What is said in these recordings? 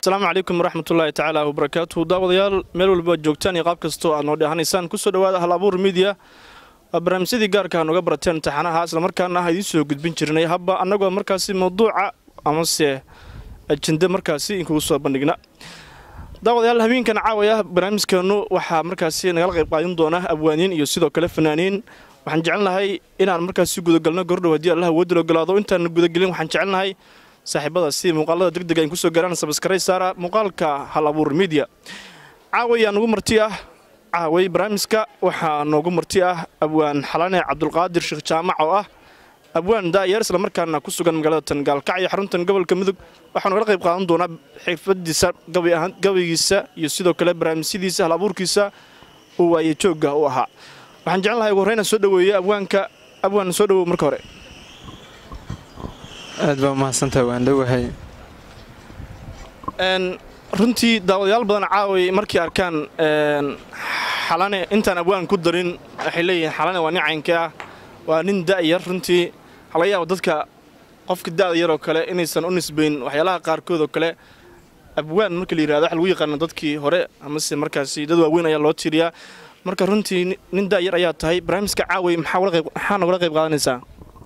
asalaamu calaykum waraxmatullaahi tacaala wabarakaatuhu daawadayaal meel walba joogtaan iyo qaab kastoo aad noo dhehanaysaan kusoo dhawaada hal abuur midiya waa barnaamijyadii gaarka a nooga barateen imtixaanaha islamarkaana ah idiin soo gudbin jirnay habba annagoo markaasi mawduuca amase ajende markaasi inkugu soo bandhigna daawadayaal habeenkan caawaya barnaamijkeenu waxaa markaasi nagala qayb qaadin doona abwaaniin iyo sidoo kale fanaaniin waxaan jecelnahay inaan markaasi gudagalno gordhow haddii allah woodil ogolaado intaan gudagelin waxaan jecelnahay saaxiibada si muuqaalada degdega in kusoo gaaraan sabskaray saara muuqaalka hal abuur midiya caaway aa nugu marti ah caaway barnaamijka waxaa noogu marti ah abwaan xalane cabdulqaadir sheekh jaamac oo ah abwaan daayar islamarkaana ku sugan magaalada tangaalkacyo xaruntan gobolka mudug waxaa nogala qayb qaadan doonaa xirfadiisa gabaygiisa iyo sidoo kale barnaamijyadiisa hal abuurkiisa uu waaye joogga u ahaa waxaan jecelnahay ugu horreyna soo dhaweeye abwaanka abwaan soo dhawow marka hore aad baa umahadsantaha waan dhowahay runtii daawadayaal badan caaway markay arkaan xalane intaan abwaan ku darin waxay leeyihiin xalane waa nin caynka ah waa nin da'yar runtii waxaa laga yaaba dadka qofka da'da yaroo kale inaysan u nisbayn waxyaalaha qaarkood oo kale abwaan marka la yirahdo waxa lagu yaqaana dadkii hore amase markaasi dad waaweyn ayaa loo tiiriyaa marka runtii nin da'yar ayaa tahay barnaamijka caaway maxaa nogala qayb qaadanaysaa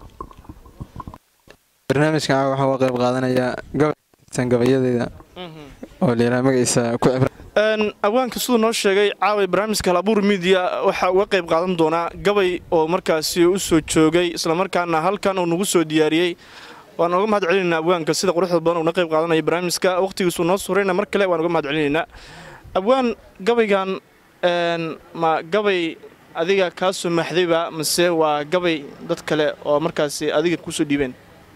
barnaamijkan caawa waxaa uga qayb qaadanayaa gabaysan gabayadeeda oo layidhaha magaciisa ku cibra abwaanka siduu noo sheegay caaway barnaamijka halabuur midiya waxaa uga qayb qaadan doonaa gabay oo markaasi u soo joogay islamarkaana halkan uu nagu soo diyaariyey waan uga mahad celinaynaa abwaanka sida quruxda badan uuna qayb qaadanaya barnaamijka wakhtigiisuu noo surayna mar kale waan uga mahad celinaynaa abwaan gabaygan ma gabay adiga kaa soo maxdayba mase waa gabay dad kale oo markaasi adiga kusoo dhiibeen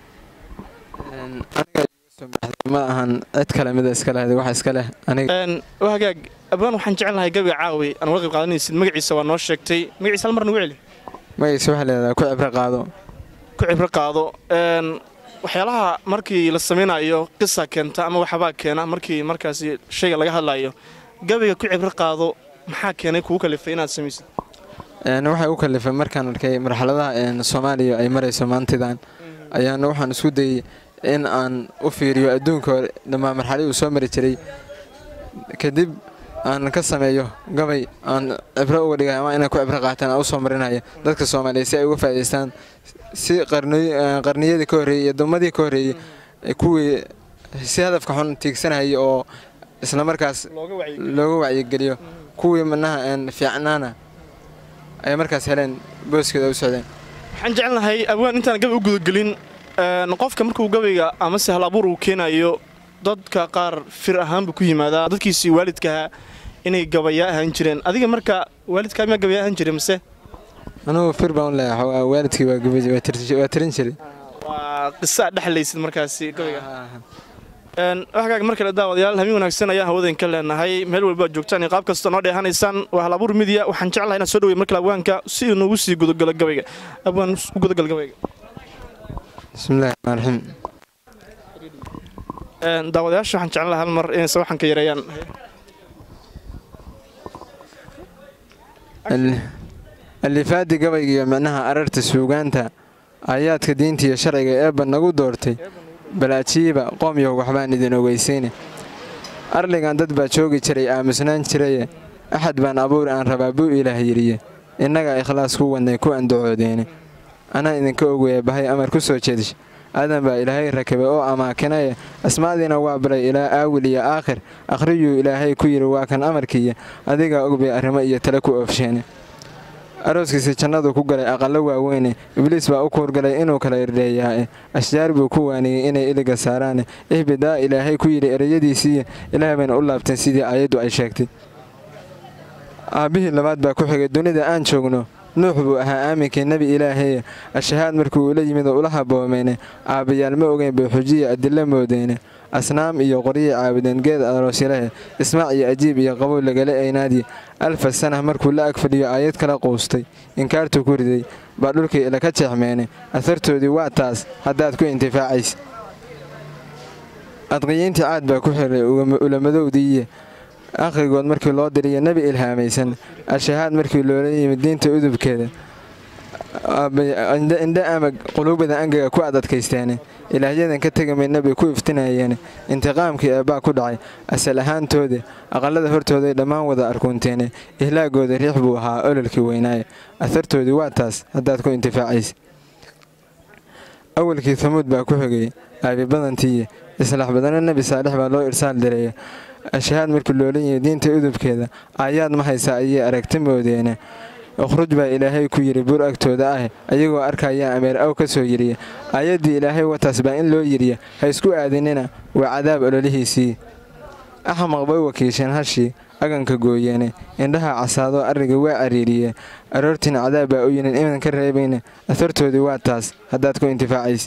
ma ahan cid kale mida iska lehd wax iska leh hagaag abwaan waxaan jecelnahay gabiga caawi aan uga qayb qaadanaysid magaciisa waa noo sheegtay magaciisa hal mar nagu celi magaciisa waxaa leedaha ku cibro qaado ku cibro qaado waxyaalaha markii la samaynayo qisa keenta ama waxbaa keena markii markaasi shayga laga hadlayo gabiga ku cibro qaado maxaa keenay kugu kalifay inaad samaysid waxay u kalifay markaan arkay marxaladaha soomaaliya ay marayso maantidan ayaana waxaan isku dayey in aan u fiiriyo adduunka dhammaan marxaladii uu soo mari jiray kadib aan ka sameeyo gabay aan cibro uga dhigay ama inay ku cibro qaataan aan u soo marinaya dadka soomaaliya si ay uga faa'idaystaan si qarniyadii ka horreeyey iyo dulmadii ka horreeyey kuwii si hadafka xun tiigsanayay oo islamarkaas looga wacyigeliyo kuwii manaha fiicnaana ay markaas heleen booskeeda u socdeen waxaan jecelnahay abwaan intaan gabay u gudagelin qofka markuu gabayga amase hal abuur uu keenayo dadka qaar fir ahaanbuu ku yimaadaa dadkiisii waalidkaha inay gabayaa ahaan jireen adiga marka waalidkaa miyaa gabayaa ahaan jiray mase anugu fir baan u leeyahay waalidkii waa tirin jiray waa qiso aad dhexlaysid markaasi gabayga waxkaaga mar kale daawadayaal habeen wanaagsan ayaan hawadan ka leenahay meel walba joogtaan iyo qaab kastoo noo dheehanaysaan waa hal abuur midiya waxaan jeclahay inaad soo dhawey markale abwaanka si uu noogu sii gudagalo gabayga abwaan u gudagal gabayga bismillahi raxmaan raxiim daawadayaasha waxaan jeclan lahaa hal mar inay sawaxanka yareeyaan alifaadii gabayga iyo micnaha ararta suugaanta aayaadka diinta iyo sharciga eebba nagu doortay balaajiiba qoomyahow waxbaan idin ogeysiine arligan dad baa joogi jiray aamusnaan jiraye axad baan abuur aan rabaa buu ilaah yidhiye innagaa ikhlaas ku wadnay ku andacoodeene anaa idinka ogaya bahay amar ku soo jeedish aadan baa ilaahay rakabay oo amaakinaye asmaadiina waa baray ilaa aawil iyo aakhir akhriyuu ilaahay ku yidhi waa kan amarkiiya adigaa ogbay arrimo iyo tale ku oofsheene arooskiisi jannadu ku galay aqallo waaweyne ibliis baa u kuurgalay inuu kala irdheeyaae ashjaar buu ku waaniyey inay iliga saaraane ihbidaa ilaahay ku yidhi ereyadiisiiya ilaah bayna u laabteen sidii aayaddu ay sheegtay aabbihii labaad baa ku xigay dunida aan joogno nuux buu ahaa aaminkii nebi ilaaheye ashahaad markuu ula yimid oo ula haboomeene aabbayaal ma ogeyn bay xujiya adilla moodeene asnaam iyo qoryay caabudeen geed aroosyalahe ismaac iyo ajiib iyo qabow lagala eynaadii alfa sanah markuu la agfadhiyo aayad kala quustay inkaartuu ku riday baa dhulkii ilaka jeexmeene ahartoodii waa taas haddaad ku intifaacaysa adqiyiintii caad baa ku xiray ulamadowdiiye akhrigood markii loo diriyo nebi ilhaamaysan ashahaad markii loola yimid diinta udubkeeda indhe ama quluubada angaga ku adadkaysteene ilaahyadan ka tegi maydna bay ku iftinayeen intiqaamkii eebbaa ku dhacay asal ahaantooda aqallada hortooday dhammaan wada arkuunteene ihlaagooda riix buu ahaa ololkii weynaaye ahartoodii waa taas haddaad ku intifaacaysa awalkii hamuud baa ku xigay aabibadantiiye islaax badana nebi saalix baa loo irsaal direeya ashahaad markii loola yimi diinta udubkeeda aayaad ma haysaa ayay aragti moodeene ukhruj baa ilaahay ku yidhi bur agtooda ah ayagoo arkaya ameer aw ka soo yiriya aayaddii ilaahay wataas baa in loo yiriya ha isku aadinina waa cadaab ololihiisii axmaq bay wakiisheen hashii aganka gooyeene indhaha casaadoo arriga waa cariiriye aroortiina cadaab baa u yidhin inan ka reebayna ahartoodii waa taas haddaad ku intifaacaysa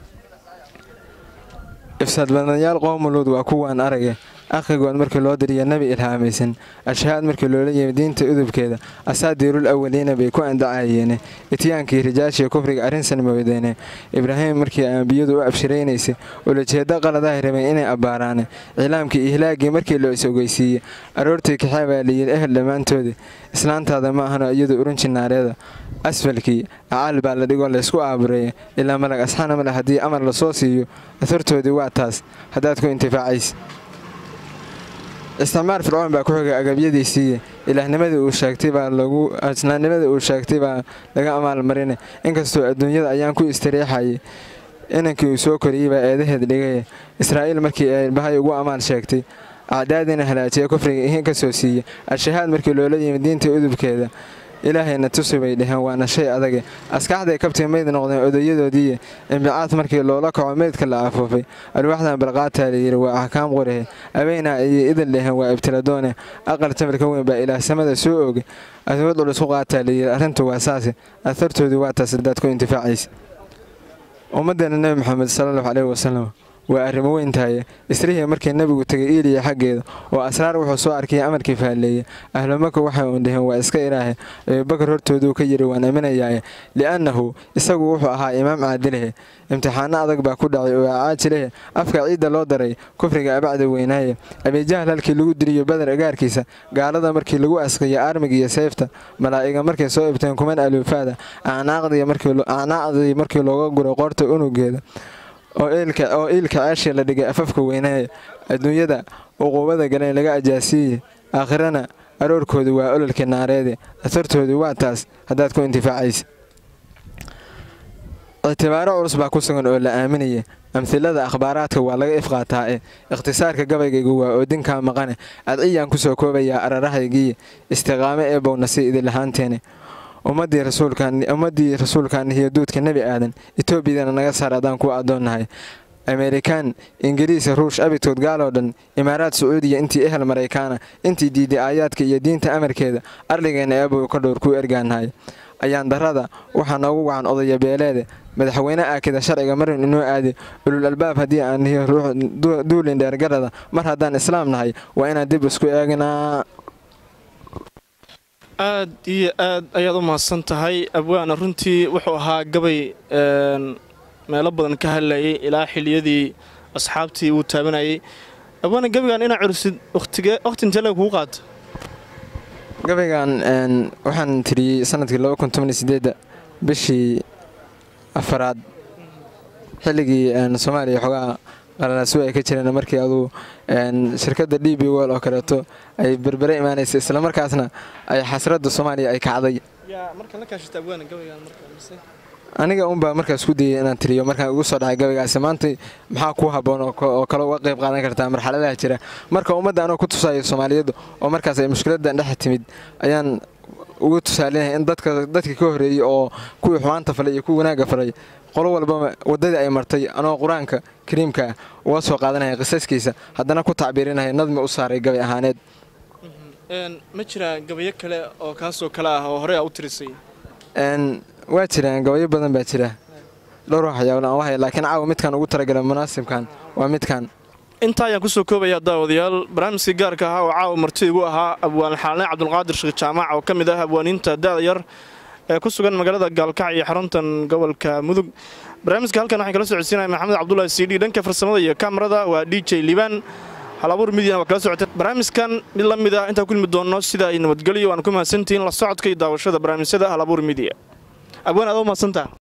ifsaad badanayaal qoomuluud waa kuwaan arage akhigood markii loo diriya nebi ilhaamaysan ashahaad markii loola yimi diinta udubkeeda asaadiirul awaliina bay ku andacayeene ityaankii rijaashiya kufriga arrinsan moodeene ibraahim markii ambiyadu u abshiraynaysay ulajeeddo qaladahay rabeen inay abbaaraane cilaamkii ihlaagii markii loo is ogeysiiyey aroortii kaxee baa layidhi ehel dhammaantooda islaantaada ma ahano iyadu urunji naareeda asfalkii acaal baa la dhigoo laysku aabureeya ilaa malag asxaana male haddii amar lasoo siiyo ahartoodii waa taas haddaad ku intifaacaysa isticmaar fircoon baa ku xigay agabyadiisiiye ilaahnimadii uu sheegtay baa lagu islaamnimadii uu sheegtay baa laga amaalmarine inkastoo adduunyada ayaan ku istariixayay inankii uu soo koriyey baa eedaheed dhigaya israa'iil markii ay bahay ugu amaal sheegtay acdaadiina halaajiya kufriga ihin ka soo siiya al-shahaad markii loola yimi diinta udubkeeda ilaahayna tusi bay dheheen waana shay adage askaxday kabtii mayd noqdeen odayadoodiiye imbicaad markii loola kaco meydka la afuufay alwaaxdan balqaataa layidhi waa axkaam qorehe abeynaa ayay idin dheheen waa ibtiladoone aqal jamalka weyn baa ilaah samada soo oge awood culusku qaataa layidhi arrintu waa saase ahartoodii waa taas hadaad ku intifaacaysa ummaddeena nebi moxamed salallahu caleyhi wasalam waa arrimo weyntahaye isrihii markii nebigu tegay iiliya xaggeeda oo asraar wuxuu soo arkayay amarkii faalleeye ahlumaka waxay uun dheheen waa iska ilaahe abubakar hortooduu ka yidhi waan aaminayaaye li'annahu isagu wuxuu ahaa imaam caadilehe imtixaano adag baa ku dhacay oo acaajilehe afka ciidda loo daray kufriga abacda weynaaye abijahal halkii lagu diriyo badar agaarkiisa gaalada markii lagu askiyay aarmiga iyo sayfta malaa'iga markay soo ibteen kuman aluufaada acnaaqdii markii looga guray qoorta unugeeda oo iilka ceeshii la dhigay afafka weynaaye adduunyada uquubada galeen laga ajaasiiye aakhirana aroorkoodu waa ololkii naareede atartoodu waa taas haddaad ku intifaacaysa ictibaaro culus baa ku sugan oo la aaminaya amhilada akhbaaraadka waa laga ifqaataa e ikhtisaarka gabaygaygu waa oodinkaa maqane adciyaan kusoo koobayaa ararahaygiiye istiqaamo ee bownasi idinlahaanteene ummadii rasuulummaddii rasuulkan iyo duudka nebi aadan etoobiyadana naga saar adaan kuwa addoonnahay amerikaan ingiriis ruush abidkood gaaloo dhan imaaraad sacuudiya intii ehel maraykaana intii diiday aayaadka iyo diinta amarkeeda arligeenna eebow ka dhowr kuu ergaanahay ayaan darrada waxaa noogu wacan odaya beeleede madaxweyne aakida sharciga marin inoo aade ulul albaab haddii aan nihiyo ruux duulin dheergarada mar haddaan islaam nahay waa inaan dib isku eegnaa aad iyo aad ayaad u mahadsan tahay abwaana runtii wuxuu ahaa gabay meelo badan ka hadlayay ilaa xiliyadii asxaabtii uu taabanayay abwaana gabaygan inaa cursid wakhtigee wakhti intee leg kugu qaata gabaygan waxaan tiriyey sanadkii bishii afaraad xilligii soomaaliya xoogaa qalalaasu ay ka jireen markii aduu shirkadda d b wol oo kaleeto ay berbere imaanaysa islamarkaasna ay xasradda soomaaliya ay kacday aniga unbaa markaas ku dayay inaan tiriyo markaan ugu soo dhacay gabaygaasi maanta maxaa kuu habboon oo kale uga qayb qaadan kartaa marxaladaha jira marka ummadda anoo ku tusayo soomaaliyadu oo markaas ay mushkiladan dhex timid ayaan ugu tusaalinaya in dadka ka horreeyey oo kuwii xumaanta falay iyo kuwii wanaagga falay qolo walbaba waddadii ay martay anoo qur-aanka kariimka ah uga soo qaadanaya qisaskiisa haddana ku tacbiirinaya nadmi u saaray gabay ahaaneed ma jiraa gabayo kale oo kaasoo kale ah oo horey aa u tirisay waa jiraan gabayo badan baa jira dhowr waxyaabla aan wahaya laakiin caawa midkaan ugu talagala munaasibkan waa midkaan intaa ayaan kusoo koobayaa daawadayaal barnaamijkii gaarka ahaa oo caawa marti igu ahaa abwaan xaalne cabdulqaadir sheekh jaamac oo ka mid ah abwaaniinta da'da yar ee ku sugan magaalada gaalkac iyo xaruntan gobolka mudug barnaamijka halkan waxaan kala socodsiinaya maxamed cabdulahi cd dhanka farsamada iyo kamarada waa d j liibaan halabuur midiana waa kala socotee barnaamijkan mid la mid ah intaan ku ilmi doonno sida ay nabadgelyo waan ku mahadsantihiin la socodka iyo daawashada barnaamijyada halabuur midiya abwaan aad u mahadsantaa